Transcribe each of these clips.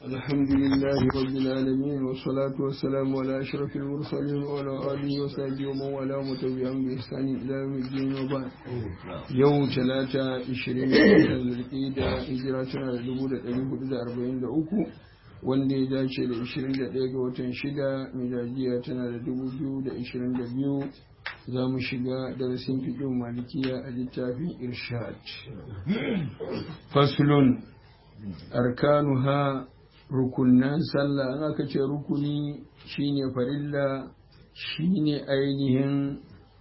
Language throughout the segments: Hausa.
الحمد لله رب العالمين والصلاة والسلام على أشرف المرسلين وعلى آله وصحبه ومن والاه وتبعهم بإحسان إلى يوم الدين وبعد يوم ثلاثة عشرين القيدة هجراتنا لدبودة أبي أربعين دعوكو wanda ya dace da 21 ga watan 6 miladiya tana da 2022 za mu shiga darasin fiƙin malikiya a littafin irshad faslun arkanuha rukunan sallah ana ka ce rukuni shine farilla shine ainihin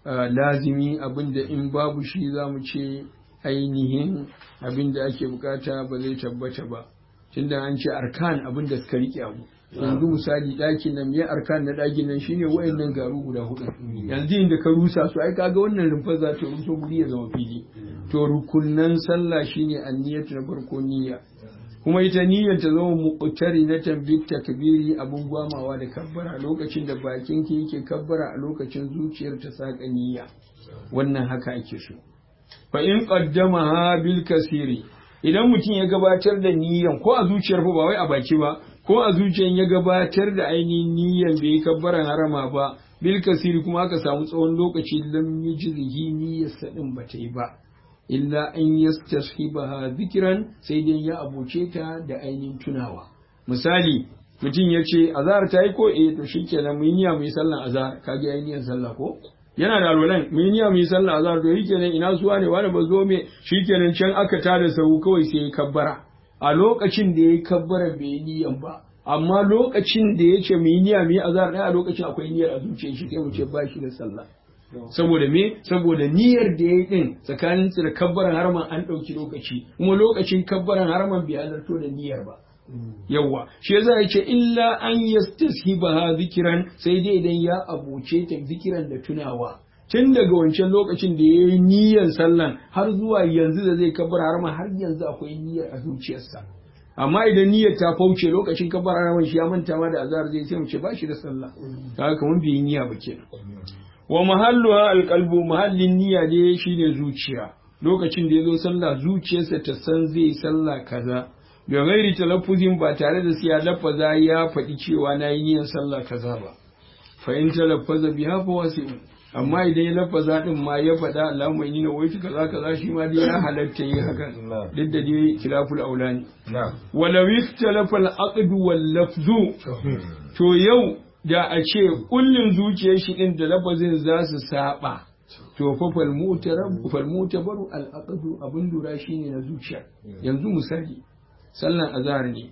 lazimi abinda in babu shi za mu ce ainihin abinda ake bukata ba zai tabbata ba tunda an ce arkan abin da suka rike abu yanzu misali ɗakin nan me arkan na ɗakin nan shine wayannan garu guda hudu yanzu inda ka rusa su ai kaga wannan rumfa za ta ruso guri ya zama fili to rukunnan sallah shine anniyatu na farko niyya kuma ita niyyar ta zama muqtari na tambit takbiri abun gwamawa da kabbara lokacin da bakin ki yake kabbara a lokacin zuciyar ta saka niyya wannan haka ake so fa in qaddamaha bil kasiri idan mutum ya gabatar da niyyan ko a zuciyar ba wai a baki ba ko a zuciyar ya gabatar da ainihin niyyan bai yi kabbaran harama ba bil kasiri kuma aka samu tsawon lokaci lam yujzihi niyyarsa din ba ta yi ba illa an yastashibaha zikran sai dai ya abuce ta da ainihin tunawa misali mutum ya ce azhar ta yi ko eh to shikenan mun niyya mu yi sallan azhar kage ainihin sallah ko yana da alwalan mun niyya mu yi sallah azhar to shikenan ina suwa ne wani ba zo me shikenan can aka tada sahu kawai sai ya kabbara a lokacin da ya kabbara bai yi niyyan ba amma lokacin da ya ce mu yi niyya mu yi azhar ɗaya a lokacin akwai niyyar a zuciyar shi sai mu ce ba shi da sallah saboda me saboda niyyar da ya yi din tsakanin da kabbaran harman an ɗauki lokaci kuma lokacin kabbaran harman bai halarto da niyyar ba yawwa shi yasa ya ce illa an yastashibaha zikiran sai dai idan ya abuce ta zikiran da tunawa tun daga wancan lokacin da ya yi niyyar sallan har zuwa yanzu da zai kabar harama har yanzu akwai niyyar a zuciyarsa amma idan niyyar ta fauce lokacin kabar harama shi ya manta ma da azhar zai sai mu ce ba shi da sallah kaga kamar bai yi niyya ba kenan wa mahalluha alqalbu mahallin niyya ne shine zuciya lokacin da ya zo sallah zuciyarsa ta san zai sallah kaza da gairi talaffuzin ba tare da siya lafaza ya faɗi cewa na yi niyyar sallah kaza ba fa in talaffaza biha fa wasi'u amma idan ya lafaza din ma ya faɗa Allahumma inni nawaitu kaza kaza shi ma dai ya halatta yi hakan duk da dai khilaful aulani walaw ikhtalafa al-aqd wal lafzu to yau da a ce kullun zuciyar shi din da lafazin za su saba to fa fal mutarab fal mutabaru al-aqd abun lura shine na zuciya yanzu misali sallan azhar ne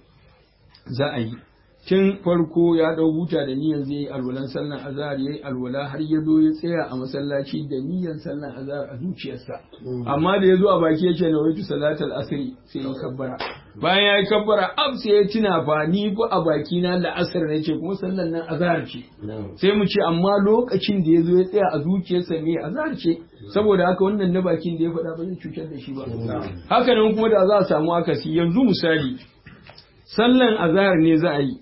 za a yi tun farko ya dau buta da niyyar zai yi alwalan sallan azhar yayi alwala har ya zo ya tsaya a masallaci da niyyar sallan azhar a zuciyarsa amma da ya zo a baki yace na waitu salatal asri sai ya kabbara bayan ya yi kabbara ab sai ya tuna fa ni fa a baki na la'asar ne ce kuma sallan nan azhar ce sai mu ce amma lokacin da ya zo ya tsaya a zuciyarsa me azhar ce saboda haka wannan na bakin da ya faɗa ba zai cutar da shi ba haka nan kuma da za a samu akasi yanzu misali sallan azhar ne za a yi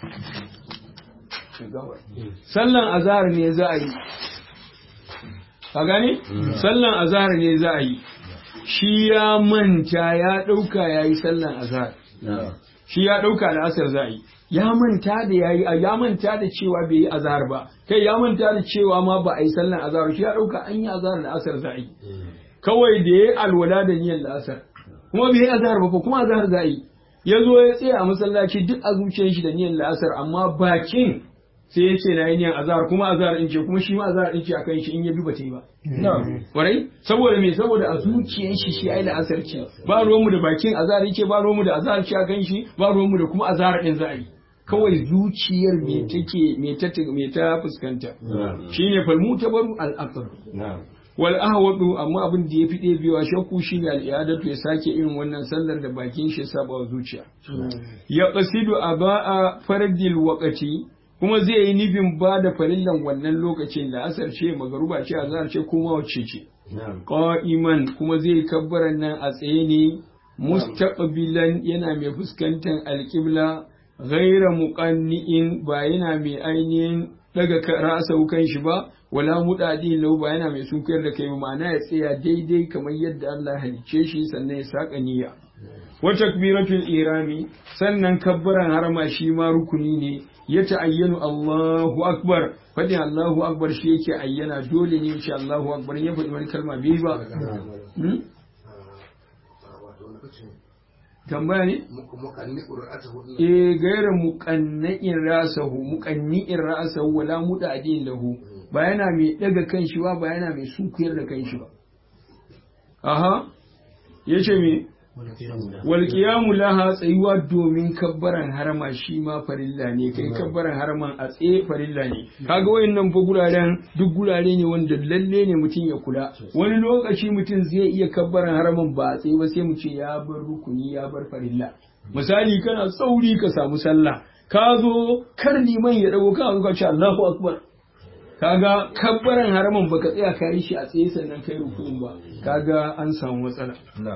sallan azhar ne za a yi ka gane sallan azhar ne za a yi shi ya manta ya ɗauka ya yi sallan azhar shi ya ɗauka da asar za a yi ya manta da yayi ya manta da cewa bai yi azhar ba kai ya manta da cewa ma ba a yi sallan azhar shi ya ɗauka an yi azhar da asar za a yi kawai da yayi alwala da niyyar da asar kuma bai yi azhar ba kuma azhar za a yi ya zo ya tsaya a masallaci duk a zuciyar shi da niyyar la'asar amma bakin sai ya ce na yi niyyar azhar kuma azhar in ce kuma shi ma azhar in ce akan shi in ya duba ta yi ba warai saboda me saboda a zuciyar shi shi ai la'asar ce ba ruwanmu da bakin azhar yake ba ruwanmu da azhar ce akan shi ba ruwanmu da kuma azhar din za a yi kawai zuciyar me take me ta me ta fuskanta shine falmu tabaru al-aqr wal ahwadu amma abin da yafi ɗebewa shakku shine al'adatu ya sake irin wannan sallar da bakin shi saba wa zuciya ya qasidu aba'a fardil waqati kuma zai yi nufin ba da farillan wannan lokacin da asar ce magaruba ce azhar ce kuma wacce ce qa'iman kuma zai kabbaran nan a tsaye ne mustaqbilan yana mai fuskantar alqibla ghaira muqanni'in ba yana mai ainihin daga rasa kan shi ba wala mudadi lau ba yana mai sunkuyar da kai ma'ana ya tsaya daidai kamar yadda Allah halicce shi sannan ya saka niyya wa takbiratul irami sannan kabbaran harama shi ma rukuni ne ya ta'ayyanu Allahu akbar fadin Allahu akbar shi yake ayyana dole ne shi Allahu akbar ya faɗi wani kalma bai ba tambaya ne eh gaira muqannin rasahu muqannin rasahu wala mudadin lahu ba yana mai daga kanshi ba ba yana mai sunkuyar da kanshi ba aha yace me wal qiyamu laha tsayuwa domin kabbaran harama shi ma farilla ne kai kabbaran haraman a tsaye farilla ne kaga wayannan fa guraren duk gurare ne wanda lalle ne mutum ya kula wani lokaci mutum zai iya kabbaran haraman ba a tsaye ba sai mu ce ya bar rukuni ya bar farilla misali kana sauri ka samu sallah ka zo kar liman ya dago ka ka ce Allahu akbar kaga kabbaran haraman baka tsaya ka yi shi a tsaye sannan kai rukun ba kaga an samu matsala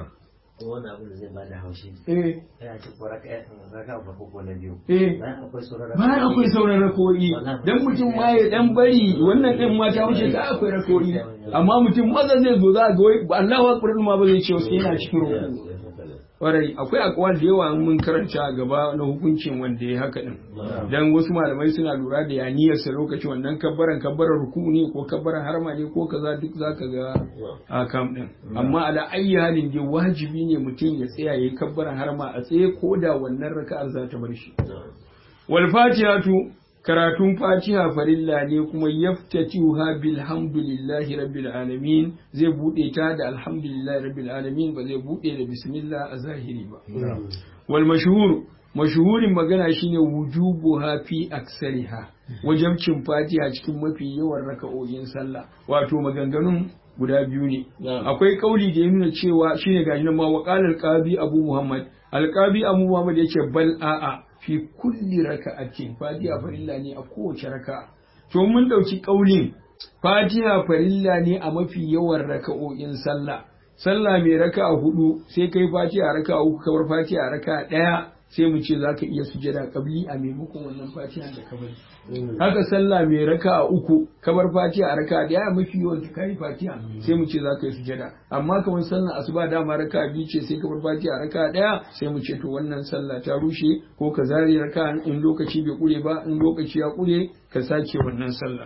wani abu da zai bada haushi eh yana ci ko raka raka farko ko na biyu eh bayan akwai sauran bayan akwai sauran rakori dan mutum ma ya dan bari wannan din ma ta wuce ka akwai rakori amma mutum maza zai zo za ga wai Allahu akbar ma ba zai ce wasu yana cikin ruku Warai akwai akwal da yawa mun karanta a gaba na hukuncin wanda ya haka din dan wasu malamai suna lura da yaniyarsa lokacin wannan kabbaran kabbaran ruku ne ko kabbaran harma ne ko kaza duk zaka ga a kam din amma ala ayyi halin dai wajibi ne mutum ya tsaya yayi kabbaran harma a tsaye ko da wannan raka'ar za ta bar shi wal fatihatu karatun fatiha farilla ne kuma yaftatiha bilhamdulillahi rabbil alamin zai bude ta da alhamdulillahi rabbil alamin ba zai bude da bismillah a zahiri ba wal mashhur mashhurin magana shine wujubuha fi aksariha wajabcin fatiha cikin mafi yawan raka'o'in sallah wato maganganun guda biyu ne akwai kauli da ya nuna cewa shine gashi nan ma waqala al-qadi abu muhammad al-qadi abu muhammad yace bal a'a fi kulli raka'atin fatiha farilla ne a kowace raka'a to mun dauki kaulin fatiha farilla ne a mafi yawan raka'o'in sallah sallah mai raka'a hudu sai kai fatiha raka'a uku kamar fatiha raka'a daya sai mu ce zaka iya sujada kabli a maimakon wannan fatiha da ka bari haka sallah mai raka'a uku kamar fatiha raka'a daya mafi yawan ka kai fatiha sai mu ce zaka yi sujada amma kamar sallah asuba dama raka'a biyu ce sai kamar fatiha raka'a daya sai mu ce to wannan sallah ta rushe ko ka zare raka'a in lokaci bai kure ba in lokaci ya kure ka sake wannan sallah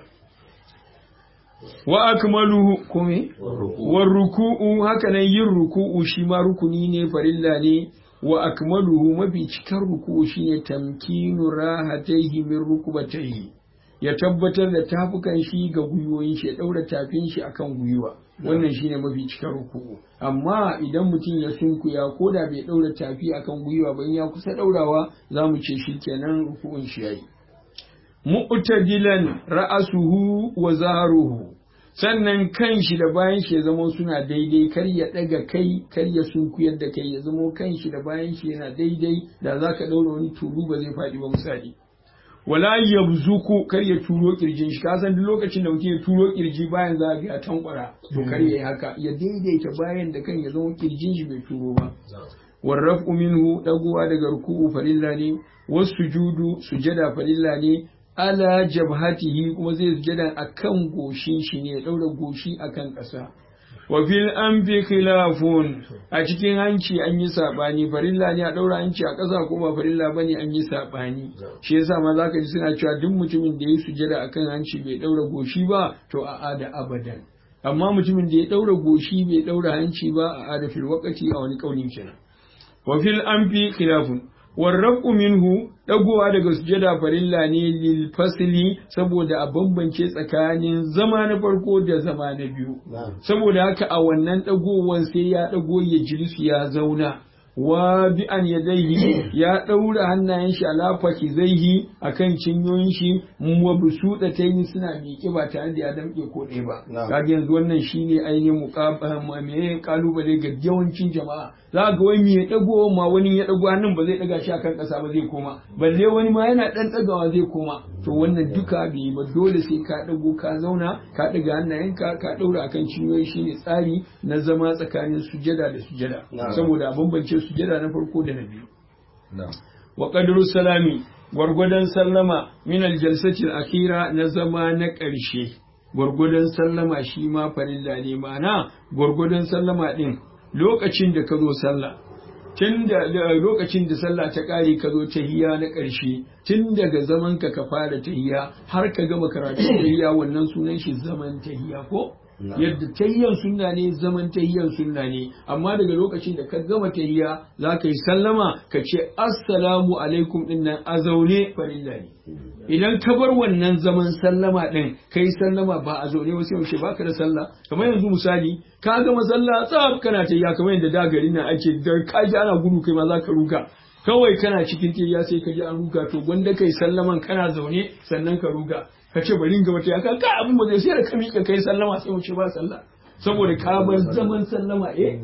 wa akmaluhu kome wa ruku'u haka nan yin ruku'u shi ma rukuni ne farilla ne wa akmaluhu mafi cikar ruku'u shine tamkinu rahataihi min rukubataihi ya tabbatar da tafukan shi ga gwiwoyin shi ya daura tafin shi akan gwiwa wannan shine mafi cikar ruku'u amma idan mutum ya sunkuya ko da bai daura tafi akan gwiwa ba in ya kusa daurawa zamu ce shi kenan ruku'un shi yayi mu'tadilan ra'asuhu wa zaruhu sannan kan shi da bayan shi ya zama suna daidai kar ya daga kai kar ya sunkuyar da kai ya zama kan shi da bayan shi yana daidai da zaka daura wani tulu ba zai faɗi ba misali wala yabzuku kar ya turo kirjin shi kasan duk lokacin da mutum ya turo kirji bayan za ga ya tankwara to kar ya yi haka ya daidaita bayan da kan ya zama kirjin shi bai turo ba warrafu minhu dagowa daga ruku'u farilla ne wasu judu sujada farilla ne ala jabhatihi kuma zai sujada akan goshin shi ne ya daura goshi akan ƙasa wa fil anfi khilafun a cikin hanci an yi sabani farilla ne a daura hanci a ƙasa ko ba farilla bane an yi sabani shi yasa ma zaka ji suna cewa duk mutumin da ya sujada akan hanci bai daura goshi ba to a ada abadan amma mutumin da ya daura goshi bai daura hanci ba a ada fil waqti a wani kaulin kenan wa fil anfi khilafun warraku minhu dagowa daga sujada farilla ne lil fasli saboda a bambance tsakanin zama na farko da zama na biyu saboda haka a wannan dagowan sai ya dago ya jilisu ya zauna wa bi an yadaihi ya daura hannayen shi ala fakizaihi akan cinyoyin shi wa busuda tayi suna miƙe ba tare da ya damƙe ko ɗaya ba kaga yanzu wannan shine ainihin muqabala me kalubale ga yawancin jama'a za ga wani ya dago ma wani ya dago hannun ba zai daga shi akan ƙasa ba zai koma balle wani ma yana dan dagawa zai koma to wannan duka bai ba dole sai ka dago ka zauna ka daga hannayenka ka daura akan cinyoyi shine tsari na zama tsakanin sujada da sujada saboda a bambance sujada na farko da na biyu wa qadru salami gwargwadon sallama min aljalsati akhira na zama na ƙarshe gwargwadon sallama shi ma farilla ne ma'ana gwargwadon sallama din lokacin da ka zo sallah tun da lokacin da sallah ta ƙare ka zo tahiya na ƙarshe tun daga zaman ka ka fara tahiya har ka gama karatun tahiya wannan sunan shi zaman tahiya ko yadda tahiyan sunna ne zaman tahiyan sunna ne amma daga lokacin da ka gama tahiya za ka yi sallama ka ce assalamu alaikum din nan a zaune farilla ne idan ka bar wannan zaman sallama din kai sallama ba a zaune ba sai mu ce baka da sallah kamar yanzu misali ka gama sallah tsaf kana tahiya kamar yadda da garin nan ake da ka ji ana gudu kai ma za ka ruga kawai kana cikin tahiya sai ka ji an ruga to gwanda kai sallaman kana zaune sannan ka ruga ka ce bari ga wata yaka ka abin ba zai sai da ka miƙa kai sallama sai mu ce ba sallah saboda ka bar zaman sallama eh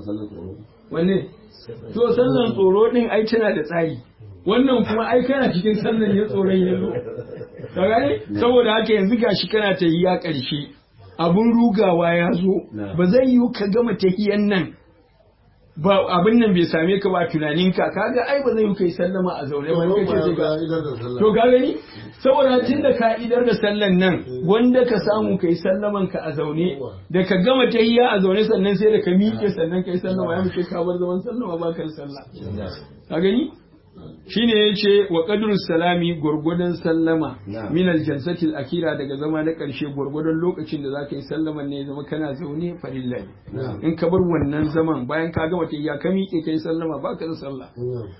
wanne to sallan tsoro din ai tana da tsari wannan kuma ai kana cikin sallan ya tsoron ya zo ka gane saboda haka yanzu gashi kana tahiya ƙarshe abun rugawa ya zo ba zai yiwu ka gama tahiyan nan ba abin nan bai same ka ba tunaninka kaga ai ba zai yi kai sallama a zaune ba kace sai ka to ka gani saboda tun da ka'idar da sallan nan wanda ka samu kai sallaman ka a zaune da ka gama tahiyya a zaune sannan sai da ka miƙe sannan kai sallama ya muke ka bar zaman sallama ba ka sallah ka gani shine yace wa qadru salami gurgudan sallama min aljalsati akira daga zama na karshe gurgudan lokacin da zaka yi sallaman ne zama kana zaune farilla in ka bar wannan zaman bayan ka gama tahiyya ka miƙe kai sallama ba ka da sallah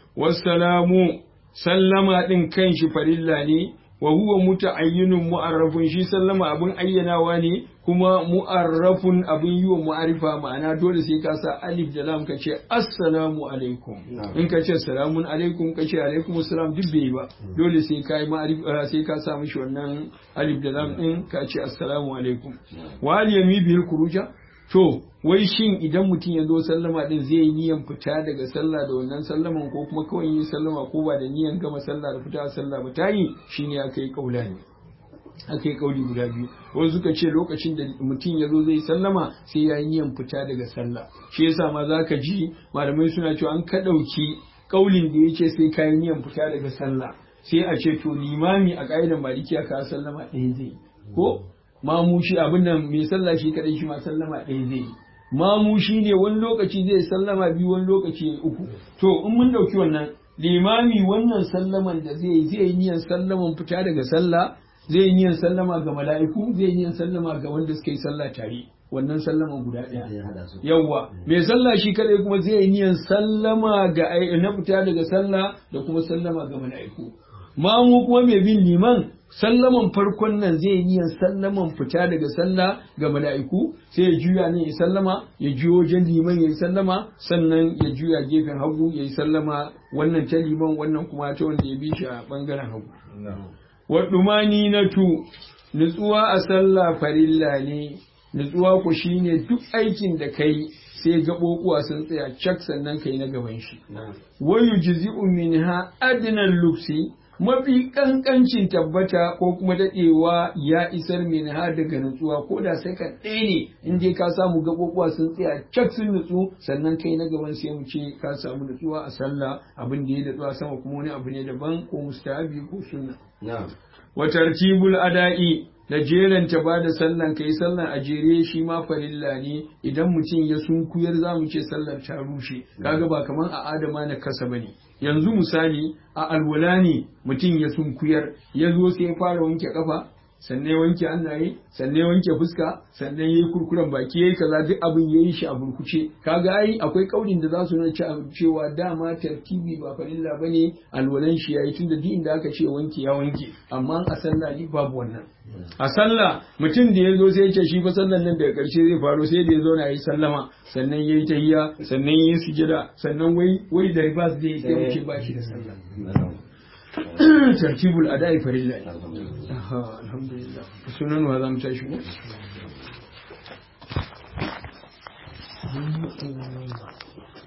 wassalamu sallama din kanshi farilla ne wa huwa muta'ayyinun mu'arrafun shi sallama abin ayyanawa ne kuma mu'arrafun abin yi wa mu'arifa ma'ana dole sai ka sa alif da lam ka ce assalamu alaikum in ka ce salamun alaikum ka ce alaikum assalam duk bai ba dole sai ka yi ma'arifa sai ka sa mishi wannan alif da lam din ka ce assalamu alaikum wa al yami bil kuruja to wai shin idan mutum ya zo sallama din zai yi niyan fita daga sallah da wannan sallaman ko kuma kawai yi sallama ko ba da niyan gama sallah da fita sallah ba ta yi shine aka yi kaula ne aka yi kauli guda biyu wasu suka ce lokacin da mutum ya zo zai sallama sai ya yi niyan fita daga sallah shi yasa ma za ka ji malamai suna cewa an ka ɗauki kaulin da ya ce sai ka yi niyan fita daga sallah sai a ce to limami a ƙa'idar malikiya ka sallama ɗaya zai ko mamu shi abin nan mai sallah shi kadai shi ma sallama ɗaya zai yi mamu shi ne wani lokaci zai sallama biyu wani lokaci uku to in mun ɗauki wannan limami wannan sallaman da zai yi zai yi niyan sallaman fita daga sallah zai yi niyan sallama ga mala'iku zai yi niyan sallama ga wanda suka yi sallah tare wannan sallama guda ɗaya yawwa mai sallah shi kadai kuma zai yi niyan sallama ga na fita daga sallah da kuma sallama ga mala'iku mamu kuma mai bin liman sallaman farkon nan zai yi niyan sallaman fita daga sallah ga mala'iku sai ya juya ne ya sallama ya juyo wajen liman ya yi sallama sannan ya juya gefen hagu ya yi sallama wannan ta liman wannan kuma ta wanda ya bi shi a bangaren hagu waɗumani na tu nutsuwa a sallah farilla ne nutsuwa ku shine duk aikin da kai sai gaɓoɓuwa sun tsaya cak sannan kai na gaban shi wayu jizi'u minha adnan luksi mafi kankancin tabbata ko kuma daɗewa ya isar minha daga nutsuwa ko da sai ka ɗaya ne in dai ka samu gaɓoɓuwa sun tsaya cak sun nutsu sannan kai na gaban sai mu ce ka samu nutsuwa a sallah abin da ya datsuwa sama kuma wani abu ne daban ko mustahabi ko sunna wa tartibul ada'i da jeranta ba da sallan kai sallan a jere shi ma farilla ne idan mutum ya sunkuyar za mu ce sallar ta rushe kaga ba kamar a adama na kasa bane yanzu misali a alwala ne mutum ya sunkuyar ya zo sai ya fara wanke kafa sannan ya wanke hannaye sannan ya wanke fuska sannan ya yi kurkuren baki ya yi kaza duk abin ya yi shi a burkuce kaga ai akwai kaurin da za su nuna cewa dama tartibi ba farilla bane alwalan shi yayi tunda duk inda aka ce wanke ya wanke amma a sallah ni babu wannan a sallah mutum da ya zo sai ya ce shi fa sallan nan daga karshe zai faro sai da ya zo na yi sallama sannan ya yi tahiyya sannan ya yi sujada sannan wai wai da ribas zai sai wuce ba shi da sallah tartibul ada'i farilla aha alhamdulillah sunan wa zamu tashi ko